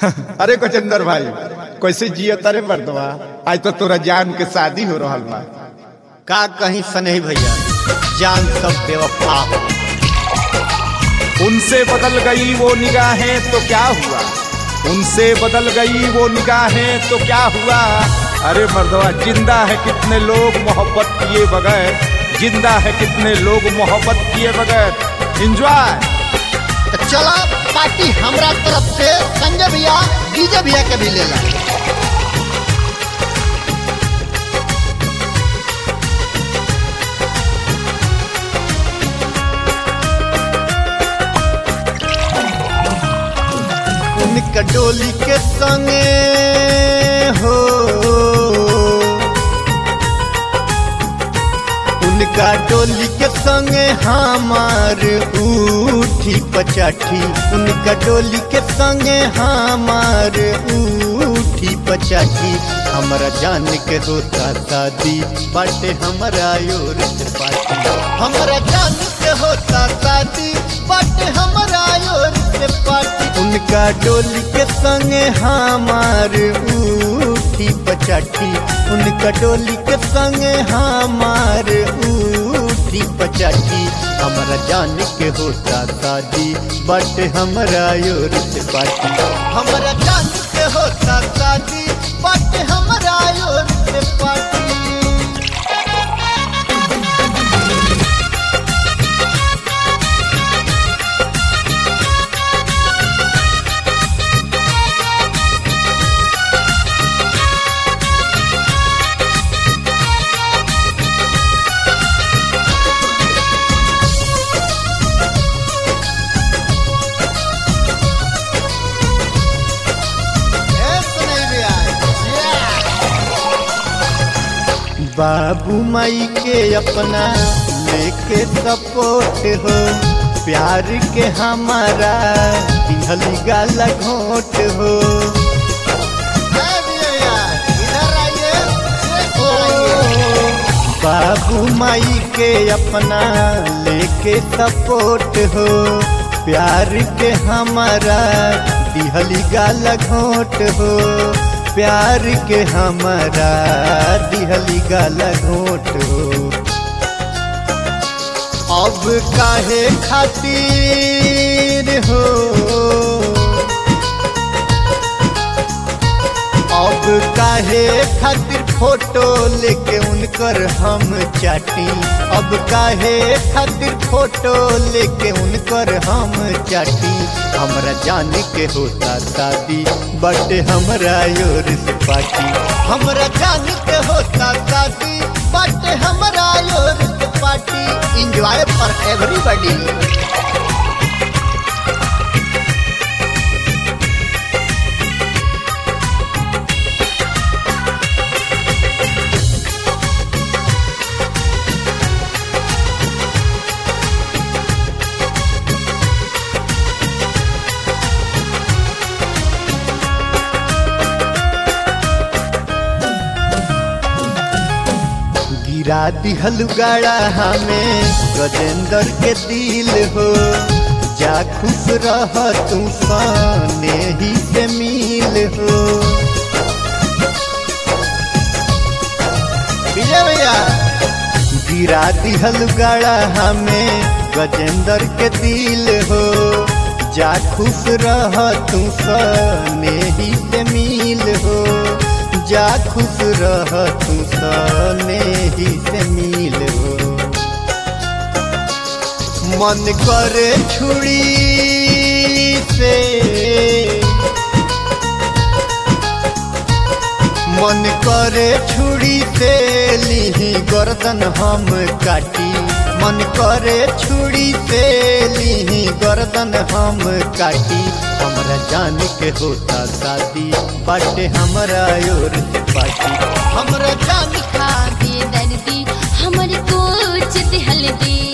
अरे गजेंद्र भाई कैसे जियो तारे मर्दवा आज तो तोरा जान के शादी हो रहल बा का कहीं सनही भैया जान सब बेवफा हो उनसे बदल गई वो निगाहें तो क्या हुआ उनसे बदल गई वो निगाहें तो क्या हुआ अरे मर्दवा जिंदा है कितने लोग मोहब्बत किए बगैर जिंदा है कितने लोग मोहब्बत किए बगैर एंजॉय तो चला पार्टी हमरा तरफ से संजय भैया डीजे भैया के भी ले ला उनका डोली के संगे हो उनका डोली के संगे हमार उठी पचाठी उनका डोली के संगे हमार उठी पचाठी हमारा जान के होता शादी बाटे हमारा योर से पार्टी हमारा जान के होता शादी बाटे हमारा योर से पार्टी उनका डोली के संगे हमार उठी पचाठी उनका डोली के संगे हमार उठी पचाठी हमारा जान के होता शादी बट हमारा योर से पार्टी हमारा जान के होता शादी बट हमारा योर से पार्टी बाबू माई के अपना लेके सपोर्ट हो प्यार के हमारा पिघली गाला घोट हो बाबू माई के अपना लेके सपोर्ट हो प्यार के हमारा दिहली गाला घोट हो प्यार के हमारा दिहली गाला घोट हो अब काहे खातिर हो अब काहे खातिर फोटो लेके उनकर हम चाटी अब काहे खातिर फोटो लेके उनकर हम चाटी हमरा जान के होता शादी बट हमरा योर से पार्टी हमरा जान के होता शादी बट हमरा योर से पार्टी एंजॉय फॉर एवरीबॉडी गिरा दिहल गाड़ा हमें गजेंद्र के दिल हो जा खुश रह तू साने ही से मिल हो विजय भैया गिरा दिहल गाड़ा हमें गजेंद्र के दिल हो जा खुश रह तू साने ही से मिल हो जा खुश रह तू सने ही से मिल हो मन करे छुड़ी से मन करे छुड़ी से लीही गर्दन हम काटी मन करे छुड़ी से लीही गर्दन हम काटी हमरा जान के होता शादी बाटे हमरा योर से पार्टी हमरा जान खा दे दर्दी हमर कुछ हल्दी